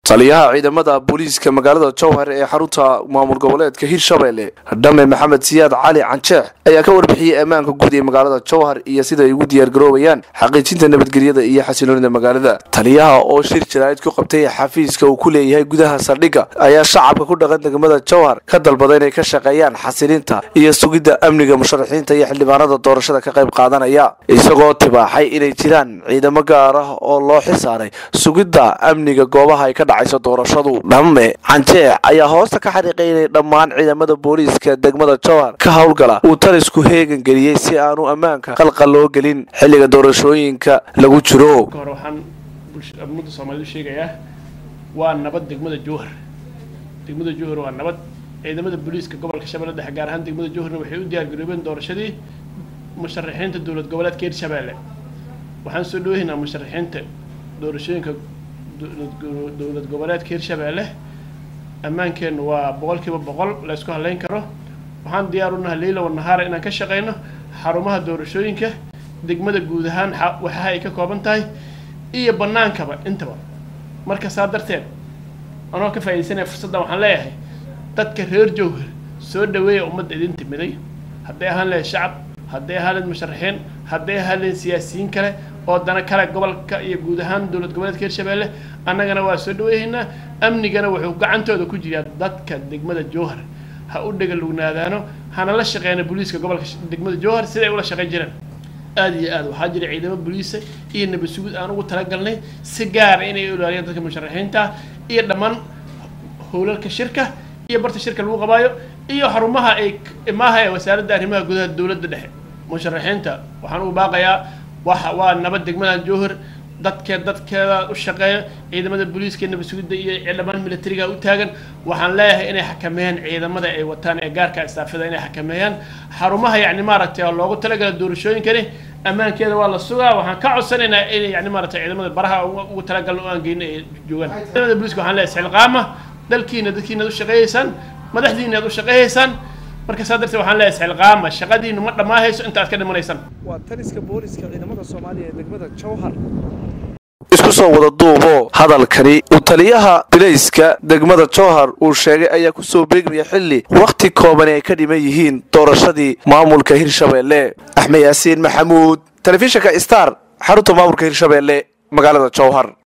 taliyaha ciidamada booliiska magaalada jowhar ee xarunta maamul goboleedka hirshabelle dhame maxamed siyaad cali canjeex ayaa ka warbixiyey ammaanka guud ee magaalada jowhar iyo sida ay ugu diyaargaroobayaan xaqiijinta nabadgelyada iyo xasiloonida magaalada taliyaha oo shir jaraa'id ku qabtay xafiiska uu ku leeyahay gudaha saldhigga ayaa shacabka ku dhaqan degmada jowhar ka dalbada inay ka shaqeeyaan xasilinta iyo sugidda amniga musharaxiinta iyo xildhibaanada doorashada ka qayb qaadanaya isagoo tibaaxay inay jiraan ciidamo gaar ah oo loo xilsaaray sugidda amniga goobaha ay ka dhacayso doorashadu dhamme canjeex ayaa hoosta ka xariiqay inay dhammaan ciidamada booliiska degmada jowhar ka howlgala uu talisku heegan geliyey si aanu ammaanka qalqal loo gelin xilliga doorashooyinka lagu jiro hore waxaan ummadda soomaalida u sheegayaa waa nabad degmada jowhar degmada jowhar waa nabad ciidamada booliiska gobolka shabeelle dhexe gaar ahaan degmada jowharna waxay u diyaargaroobeen doorashadii musharaxiinta dowlad goboleedka hirshabeelle waxaan soo dhaweynaa musharaxiinta doorashooyinka dowlad goboleedka hirshabeelle ammaankeennu waa boqolkiiba boqol la ysku haleyn karo waxaan diyaar u nahay leyla wanahaara inaan ka shaqeyno xarumaha doorashooyinka degmada guud ahaan waxaha ay ka kooban tahay iyo banaankaba intaba marka saa darteed anoo ka faaidaysanaya fursaddan waxaan leeyahay dadka reer jowhar soo dhaweeya ummadda idin timiday hadday ahaan lahayd shacab hadday ahaan lahayd musharaxiin hadday ahaan lahayd siyaasiyiin kale oo dana kale gobolka iyo guud ahaan dowlad goboleedka hirshabeelle annagana waa soo dhaweehaynaa amnigana wuxuu gacantooda ku jiraa dadka degmada jowhar ha u dhegalugnaadaano hana la shaqeyna booliiska gobolka degmada jowhar siday ula shaqeyn jireen aada iyo aad waxaa jira ciidamo booliisa iyo nabad sugid aan ugu talagalnay si gaara inay ilaaliyaan dadka musharaxiinta iyo dhammaan howlalka shirka iyo barta shirka lagu qabaayo iyo xarumaha ay maaha ee wasaaradda arrimaha gudaha dowladda dhexe musharaxiinta waxaan ugu baaqayaa waxa waa nabad degmadan jowhar dadkee dadkeeda u shaqeeya ciidamada booliiska nabad sugidda iyo dhammaan militariga u taagan waxaan leeyahay inay xakameeyaan ciidamada ay wataan ee gaarka istaafida inay xakameeyaan xarumaha yacni maaragtay oo loogu talagala doorashooyinkani ammaankeeda waa la sugaa waxaan ka codsanaynaa inay yani maaragtay ciidamada baraha ugu talagalna o aan geyno ay joogaan ciidamada booliiska waxaan leeyahay silqaama dalkiina dadkiina ad u shaqeeyeysaan madaxdiina ad u shaqeeyeysaan marka saa darteed waxaan leeyahay silqaama shaqadiinu ma dhammaahayso inta aad ka dhimanaysaan waa taliska booliska ciidamada soomaaliya ee degmada jowhar isku soo wada duubo hadalkani uu taliyaha bilayska degmada jowhar uu sheegay ayaa kusoo beegmaya xilli wakhti koobani ay ka dhiman yihiin doorashadii maamulka hirshabeelle axmed yaasiin maxamuud telefishinka star xarunta maamulka hirshabeelle magaalada jowhar